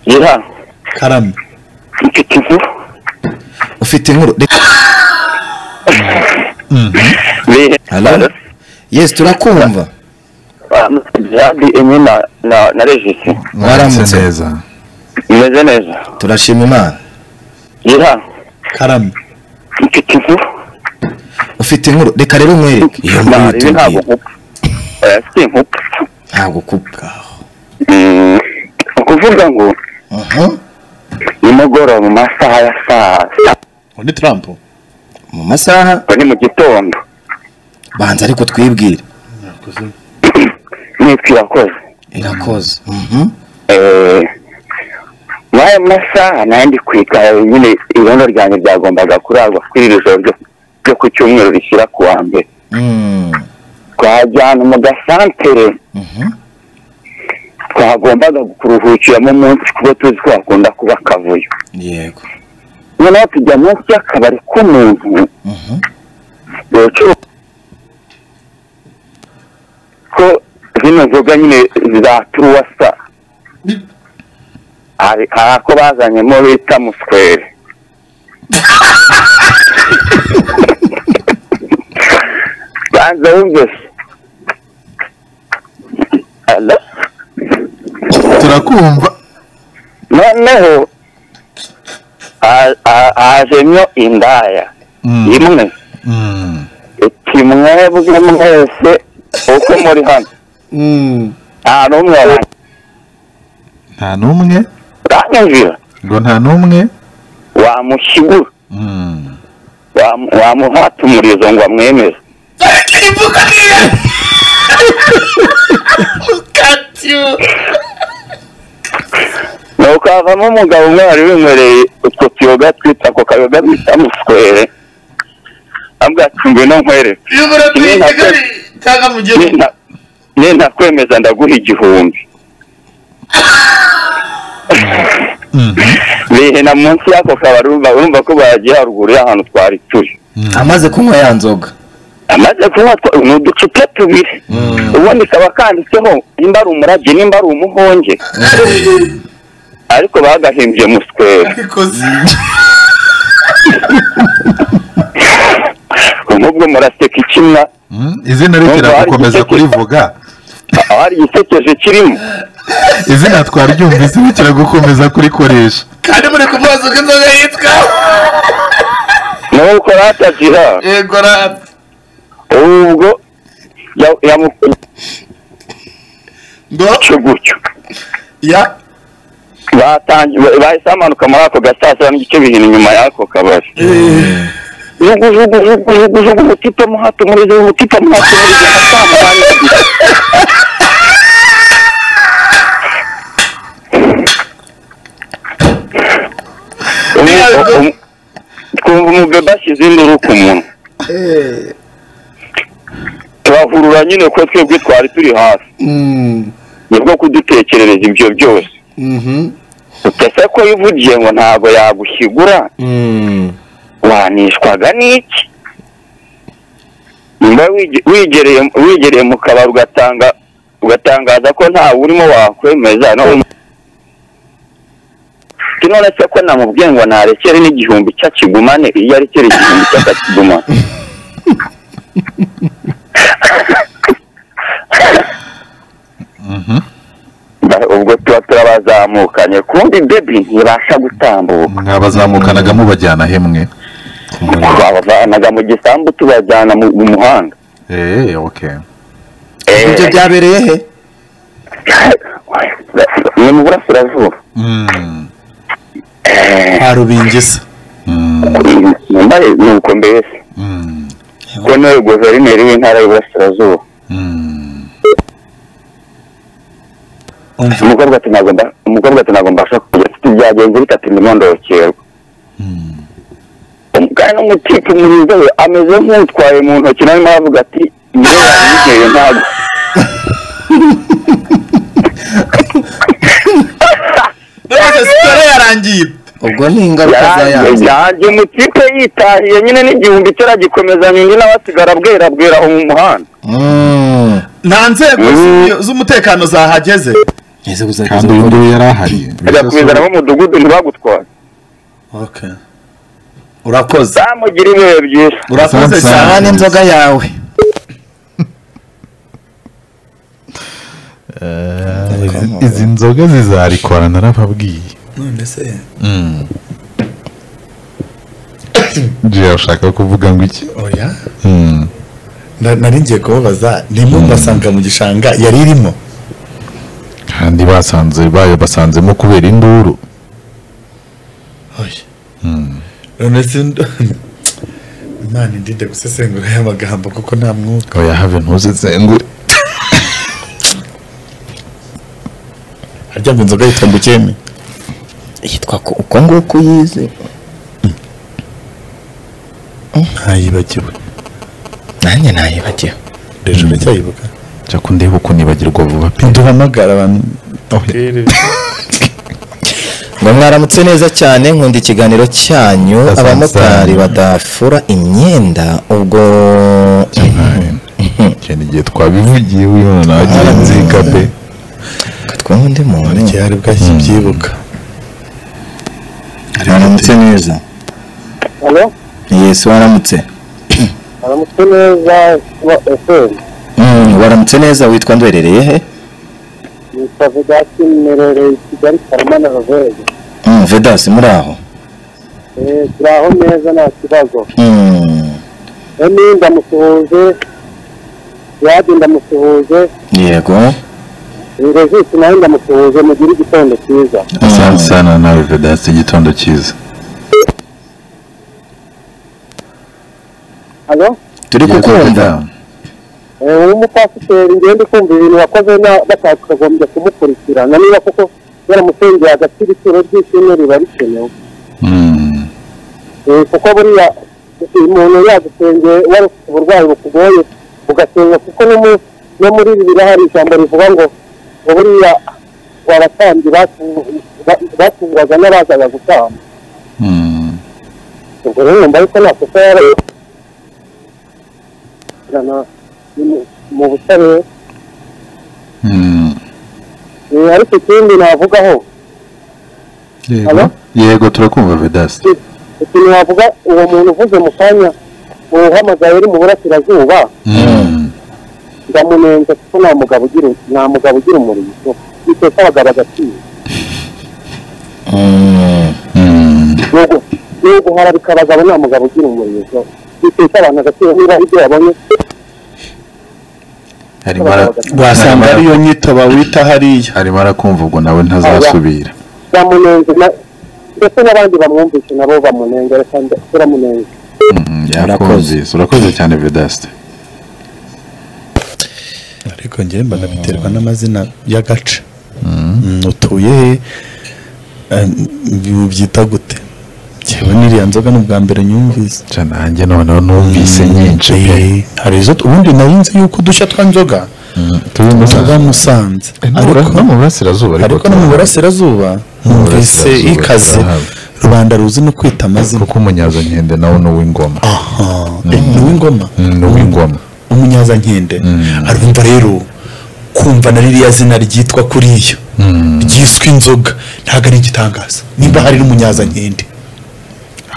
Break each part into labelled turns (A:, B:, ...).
A: Yera
B: karame
A: mfite ikivu
B: ufite inkuru reka
A: Be-
B: Hello? yes turakumva
A: Ah, Jihadi enye na na na regisi
B: mwaramutse
C: neza
A: imeze neza
B: turashima imana
A: Yera
B: karame
A: mfite ikivu
B: ufite inkuru reka rero umwereke iyo nkuru
A: Nah, ibi
B: yitubwira
A: ntabwo nkupa Eh, si nkupa
B: ntabwo kubwaho
A: Mm, ukuvuga ngo nimugoroba mu masaha ya saa saba
D: undi Trump
B: mu masaha
A: ni mu gitondo
B: banza ariko twibwire
A: nitwe irakoze
B: irakoze
A: Eh, muri ayo masaha nayo ndi kwiga nyine irondo ryanjye ryagombaga kurarwa kuri iri joro ryo- ryo ku cyumweru rishyira ku wa mbere twajyana mu gasantere twagombaga kuruhukiramo umunsi kuko tuzi ko hakunda kuba akavuyo
B: yego
A: noneho tujya munsi y'akabari k'umuntu ucuruza ko zino nzoga nyine za turuwasa hari hari ako bazanyemo bita muswere banza wumvise Hello?
C: turakumva
A: noneho ha- ha- hajemyo indaya imwe iti mwebwe mwese uko muri hano nta n'umwe
C: nta n'umwe
A: uranyumvira
C: ngo nta n'umwe
A: wamushyigura wamu- wamuhata umurizo ngo amwemeze nuko havamo umugabo umwe wari winywereye utwo tuyoga twita ako kayoga bita muswere ambwira ati ngwino nkwereke Nina- nina kwemeza ndaguha igihumbi bihina munsi y'ako kabari urumva urumva ko bagiye haruguru y'ahantu twari turi
B: amaze kunywa ya nzoga
A: amaze kunywa twa- ni uducupa tubiri ubundi kaba kanditseho nimba ari umurabyo nimba ari umuhonge ariko bagahimbye muswera nk'ubwo muraseka ikimwa
C: izina rikira gukomeza kurivuga
A: aho hari igisekeje kirimo
C: izina twaryumvise rikira gukomeza kurikoresha
D: kandi muri kuvuza uko inzoga yitwa
A: nuko ratagira
D: yego rata
A: ubwo ya- yamukoze
D: ngo
A: gutyo
D: ya
A: batangiye bahise bamanuka muri ako gasasa n'igice bihina inyuma y'ako kabari jugujugujugujugujugu umutipe muhato murizo umutipe muhato murizo asamu barigira twumva umubebe ashyize induru ku muntu turahurura nyine ko twebwe twari turi hasi nibwo kudutekerereza ibyo byose utese ko yivugiye ngo ntabwo yagushyigura wanishwaga n'iki niba wige- wigereye wigereye mu kabari ugatanga ugatangaza ko ntawe urimo wakwemeza no none se ko namubwiye ngo narekere n'igihumbi cy'akigumane iyo arekera igihumbi cy'akakigumane Ba- ubwo tuba turabazamukanye kundi bebi ntibasha gutambuka
C: mwabazamukanaga mubajyana hemwe
A: twabavanaga mu gisambu tubajyana mu mu muhanda
C: eee oke
A: Eh,
B: ibyo byabereye he
A: ni mu burasirazuba Eh,
B: kwa rubingisa
A: mbaye nuko mbese ko nawe guverineri w'intara y'uburasirazuba umukobwa tunagomba umukobwa tunagomba kujya tuti byagenze bitatu ntibondokerwa kandi n'umutipe mwiza we ameze nk'utwaye mu ntoki nawe avuga ati niyo yanyigeye ntabwo
D: none sitore yarangiye
B: ubwo ni ingaruka za yanze
A: yanjye umutipe yitahiye nyine n'igihumbi cyaragikomeza nyingi nawe asigara bwera bwera aho mu muhanda
B: Mm.
D: nta nzego z'umutekano zahageze
E: ese buzageza
C: kandi uyu nguyu yari ahari
A: bakakubizana mu mudugudu ntibagutware
E: okay urakoze
A: bamugira ibihe byiza
E: urakoze
C: Samson.
E: cyane n'inzoga yawe
C: izi nzoga zizarikora narababwiye
E: none se
C: jiya ushaka kuvuga ngo iki
E: oya
C: Mm.
E: Na- nari ngiye kubabaza rimwe mbasanga mu gishanga yari irimo
C: kandi basanze bayo basanzemo kubera induru
E: oya none se imana indinde gusesengura aya magambo kuko nta mwuka
C: oya have ntuzizengure
E: harya ngo inzoga yitwa ngo ukeme
F: yitwa ko uko nguko yize
E: ntayibagiwe
F: nanjye nayibagiwe
E: rero uracyayibuka
C: jya kundeba ukunibagirwa vuba pe
E: ntiduhamagara abantu
F: ngo mwaramutse neza cyane nkunda ikiganiro cyanyu
C: Asante
F: abamotari
C: cyane.
F: badafura imyenda ubwo
C: icyo ni igihe twabivugiye wino nawe nzika pe
F: twumva undi muntu
E: igihe hari bwahise byibuka
B: Waramutse neza.
A: hano
B: Yes, waramutse.
A: aramutse neza kuba eferi
B: Mm, waramutse neza witwa ndwerereye he?
A: yitwa vedasi mmerereye i kigali karamana roveri
B: Mm, Vedas muri aho.
A: turi aho neza nta kibazo
B: Mm,
A: emi ndamusuhuje yadi ndamusuhuje
B: yego.
A: ingezisi nawe ndamusuhuje mugire igitondo cyiza
C: asante sana nawe vedasi igitondo cyiza
A: hano
B: Turi kukumva.
A: umupasiteri ngende kumva ibintu wakoze na- batakagombye kumukurikirana niba koko yaramusengeye agaciro ituro ry'ishimwe riba rikenewe
C: Mm.
A: Eh, kuko buriya umuntu yagusengeye wari ufite uburwayi bukugoye ugasenga kuko no mu- no muri ibi birahari ijambo rivuga ngo ngo buriya abatambyi batu- ba- batungwaga n'abazaga gutamba
C: Mm.
A: ubwo rero numva yuko nta kosa yari Ijana mu- mu butabera
C: Mm.
A: Eh, ariko ikindi navugaho
C: yego
A: Alo?
C: yego turakumva vedasi
A: ikintu wavuga uwo muntu uvuze mu kanya uhamagaye uri mu burasirazuba
C: Mm.
A: ndamunenze kuko nta mugabo ugira nta mugabo ugira umurizo biteka abagabo agaciro
B: Mm,
C: Mm.
A: N'ugu- n'uguharabika abagabo nta mugabo ugira umurizo biteka abantu agaciro niba ibyo yabonye
C: arimo ara-
E: wasanga
C: arimo
E: ariyo nyito bawita hariya
C: ara- arimo arakumva ubwo nawe ntazasubira
A: ndamunenze na- ndetse n'abandi bamwumvise nabo bamunengere kandi turamunenze
C: Mm, yakumvise urakoze cyane vedasi
E: ariko njyewe mbona biterwa n'amazina y'agace Mm, utuye he Eh, ubyita gute njyewe n'iriya nzoga ni ubwa mbere nyumvise
C: ca nanjye noneho numvise nyinshi pe
E: Eh, hari izo ubundi narinzi yuko udushya twa nzoga
C: turi mu
E: tuba musanze
C: ariko no
E: ariko
C: mu burasirazuba
E: ariko no mu burasirazuba
C: mu
E: numvise
C: burasirazuba
E: ikaze
C: turahaba.
E: rubanda ruzi no kwita amazina
C: kuko umunyazankende nawe ni uw'ingoma
E: Eh, ni uw'ingoma
C: Mm, ni uw'ingoma
E: umunyazankende
C: Mm.
E: arumva rero kumva na ririya zina ryitwa kuriyo
C: Mm.
E: ryiswe inzoga ntabwo ari igitangaza nimba hari n'umunyazankende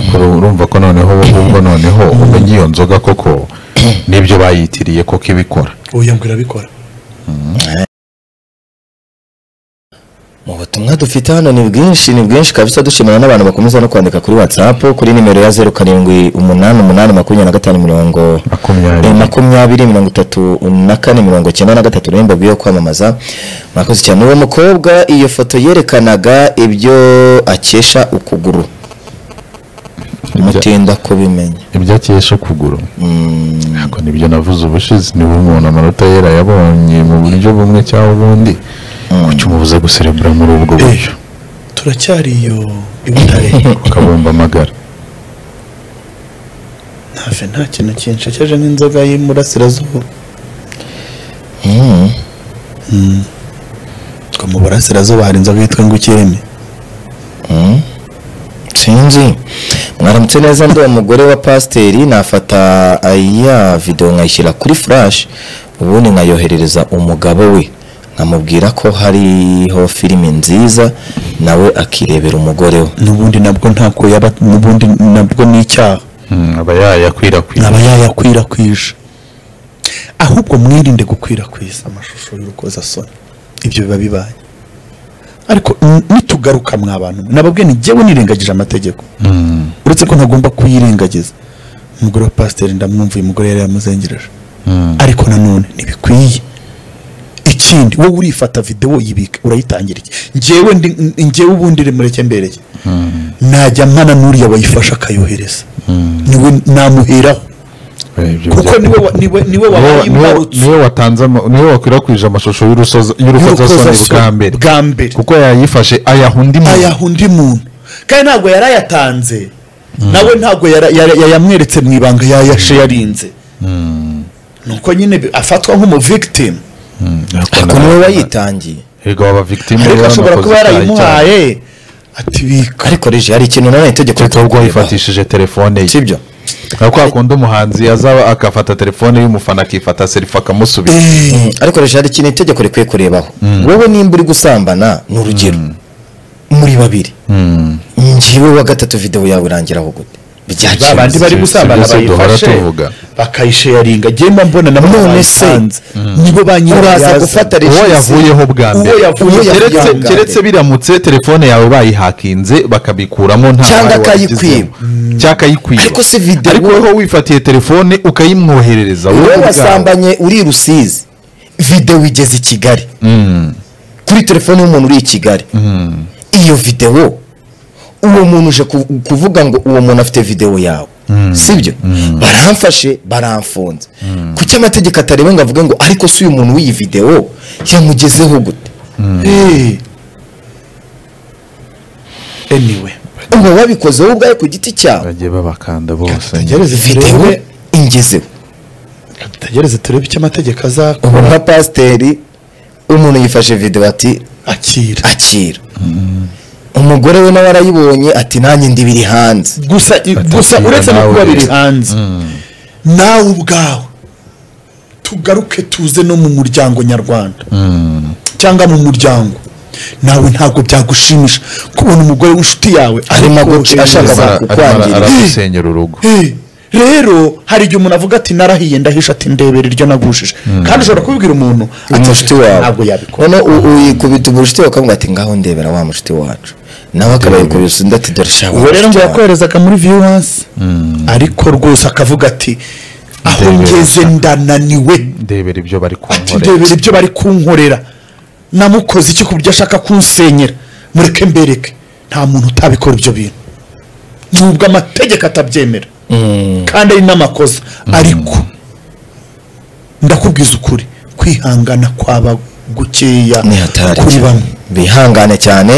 C: Kuri ubu urumva ko noneho ubwo noneho umenya iyo nzoga koko nibyo bayitiriye koko ibikora
E: oya ngo irabikora
F: mu butumwa dufite hano ni bwinshi ni bwinshi kabisa dushimira n'abantu bakomeza no kwandika kuri whatsapp kuri nimero ya zeru karindwi umunani umunani makumyabiri na gatanu mirongo Eh,
C: makumyabiri
F: makumyabiri mirongo itatu na kane mirongo icyenda na gatatu nimba yo kwamamaza mwakoze cyane uwo mukobwa iyo foto yerekanaga ibyo akesha ukuguru mutinda kubimenya
C: ibyo akesha ukuguru
F: Mm,
C: ntabwo nibyo navuze ubushize niba umuntu amanota yera yabonye mu buryo bumwe cyangwa ubundi kuki umubuza guserebura muri ubwo buryo
E: turacyari iyo i butare
C: ukabumba amagara
E: ntafe nta kintu kinshekeje nk'inzoga y'umurasirazuba
F: mm.
E: twa mu burasirazuba hari inzoga yitwa ngo ukeme
F: sinzi mwaramutse neza ndi umugore wa pasiteri nafata ya videwo nkayishyira kuri furashi ubundi nkayoherereza umugabo we nkamubwira ko hariho filime nziza nawe akirebera umugore we
E: n'ubundi nabwo ntabwo yaba n'ubundi nabwo ni icyaha
C: aba yayakwirakwiza
E: aba yayakwirakwije ahubwo mwirinde gukwirakwiza amashusho y'urukozasoni ibyo biba bibaye ariko n- nitugaruka mwa bantu nababwiye ni jyewe nirengagije amategeko uretse ko ntagomba kuyirengagiza umugore wa pasiteri ndamwumva uyu mugore yari yamuzengereje ariko nanone ntibikwiye ikindi wowe urifata videwo yibika urayitangira iki njyewe ndi- n- njyewe ubundi remureke mbereye najya mpana n'uriya wayifasha akayohereza niwe namuheraho kuko niwe wa- niwe niwe wabaye imbarutso
C: niwe watanze ama- niwe wakwirakwije amashusho y'urusoza- y'urukozasoni
E: y'urukozasoni
C: bwa mbere
E: bwa mbere
C: kuko yayifashe ayaha undi muntu.
E: ayaha undi muntu kandi ntabwo yari ayatanze nawe ntabwo yara- yara- yayamweretse mu ibanga yayashe yarinze nuko nyine bi- afatwa nk'umuvigitimu
F: ariko niwe wayitangiye
C: erega waba victime
E: ariko ashobora kuba yarayimuhaye atibika
F: ariko rije hari ikintu nanone itegeko
C: kereka ubwo
F: ritakurebaho.
C: yifatishije telefone ye
F: sibyo
C: nka kwa kundi umuhanzi azaba agafata telefone y'umufana akifata serifa akamusubiza
F: Mm, ariko rije hari ikintu itegeko rikwiye kurebaho wowe nimba uri gusambana ni urugero muri babiri njyewe wa gatatu videwo yawe irangiraho gute
E: ba
F: byakemutse
E: bandi bari
C: si-
E: gusambana
C: si- si- duhora
E: bayifashe
C: tuvuga.
E: bakayisheyaringa ngenda mbona na
F: None se,
E: nibo ba
F: uraza gufata
C: uwo yavuyeho bwa
E: Uwo
C: mbere
E: yavuyeho
C: Keretse-
E: bwa
C: keretse-
E: mbere.
C: keretse biramutse telefone yawe bayihakinze bakabikuramo nta
F: Cyangwa
C: ruhare wabigizemo.
F: akayikwiba.
C: cyangwa akayikwiba
F: Ariko si video.
C: ariko wowe wifatiye telefone ukayimwoherereza wowe
F: wowe
C: ubwawe.
F: wasambanye uri i rusizi videwo igeze i kigali kuri telefone y'umuntu uri i kigali iyo videwo uwo muntu uje ku- kuvuga ngo uwo muntu afite videwo yawe sibyo baramfashe baramfunze kuki amategeko atareba ngo avuge ngo ariko si uyu muntu w'iyi videwo yamugezeho gute
E: anyway
F: uba wabikoze wowe ubwawe ku giti cyawe
C: bagiye babakanda bose
E: tugereze
F: videwo
E: turebe
F: ingezeho
E: tugereze turebe icyo amategeko
F: ubu
E: azakora
F: nka pasiteri umuntu yifashe videwo ati
E: akira
F: akira umugore we nawe arayibonye ati nanjye ndi biri hanze
E: gusa gusa
C: Atakira
E: uretse no
C: nawe
E: kuba biri
C: rero.
E: hanze nawe ubwawe tugaruke tuze no mu muryango nyarwanda cyangwa mu muryango nawe ntabwo byagushimisha kubona umugore w'inshuti yawe
F: Arimo
E: ariko
F: guca- ashaka
E: wohereza-
C: Arimo ara-
F: kukwangiza.
C: aragusenyera urugo
E: Eh, rero hari igihe umuntu avuga ati narahiye ndahisha ati ndebera iryo nagushije kandi ushobora kubibwira umuntu ati
F: umushuti wawe
E: ntabwo yabikora
F: noneho u- uyikubita umushuti wawe ukavuga ati ngaho ndebera wa mushuti wacu nawe akaba yikubita undi ati dore shaka
E: uwo rero ngo yakoherezaga muri viewers ariko rwose akavuga ati aho
C: Ndebera
E: ngeze
C: gusa."
E: ndananiwe
C: ndebera ibyo bari
E: ati
C: kunkorera
E: ndebera ibyo bari kunkorera namukoze iki ku byo ashaka kunsenyera mureke mbereke nta muntu utabikora ibyo bintu nubwo amategeko atabyemera kandi ari n'amakosa ariko ndakubwiza ukuri kwihangana kwaba gukeya
F: ni hatari
E: kuri bamwe
F: bihangane cyane